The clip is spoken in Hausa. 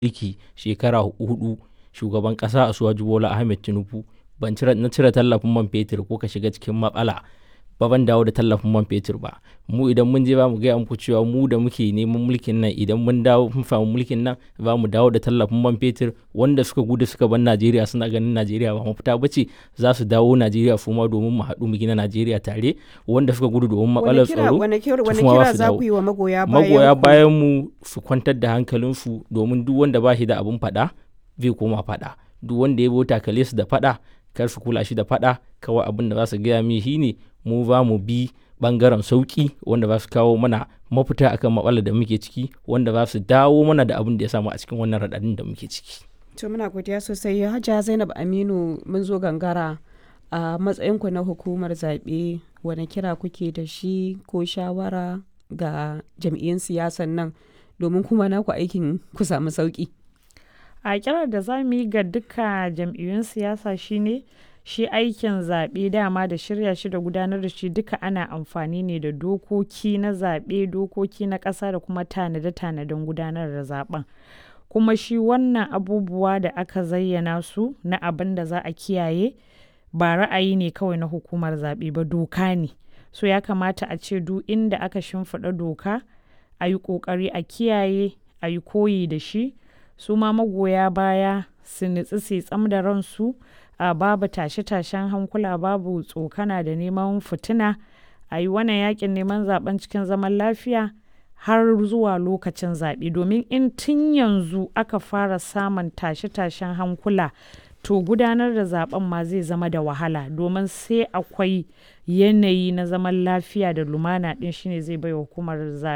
mulki shekara huɗu shugaban ƙasa Asuwaju Bola Ahmed Tinubu ban cire na cire tallafin man fetur ko ka shiga cikin matsala ba ban dawo da tallafin man fetur ba mu idan mun je ba mu gaya muku cewa mu da muke neman mulkin nan idan mun dawo mun samu mulkin nan za mu dawo da tallafin man fetur wanda suka gudu suka bar Najeriya suna ganin Najeriya ba mafita ba ce za su dawo Najeriya su ma domin mu haɗu mu gina Najeriya tare wanda suka gudu domin matsalar tsaro wani kira su kuma kira su za dawo. ku yi wa magoya bayan magoya ku? bayan mu su kwantar da hankalinsu domin duk wanda ba shi da abin faɗa zai koma faɗa duk wanda ya bi takale su da faɗa kar su kula shi da faɗa kawai abin da za su gaya mi shine mu za mu bi bangaren sauki wanda za su kawo mana mafita akan matsalar da muke ciki wanda za su dawo mana da abin da ya samu a cikin wannan raɗaɗin da muke ciki To muna godiya sosai Hajiya Zainab Aminu mun zo gangara a matsayinku na hukumar zaɓe wani kira kuke da shi ko shawara ga jam'iyyun siyasan nan domin kuma naku aikin ku samu sauki. a kirar da za mu yi ga duka jam'iyyun siyasa shine shi aikin zaɓe dama da shirya shi da gudanar da shi duka ana amfani ne da dokoki na zaɓe dokoki na ƙasa da kuma tanade-tanaden gudanar da zaɓen kuma shi wannan abubuwa da aka zayyana su na abin da za a kiyaye ba ra'ayi ne kawai na hukumar zaɓe ba doka ne so ya kamata a ce duk inda aka shimfiɗa doka a yi ƙoƙari a kiyaye a yi koyi da shi su ma magoya baya su nutsi su tsam da ransu a babu tashe-tashen hankula babu tsokana da neman fitina a yi wannan yakin neman zaben cikin zaman lafiya har zuwa lokacin zaɓe domin in tun yanzu aka fara samun tashe-tashen hankula to gudanar da zaben ma zai zama da wahala domin sai akwai yanayi na zaman lafiya da lumana ɗin shine zai bai wa hukumar zaɓe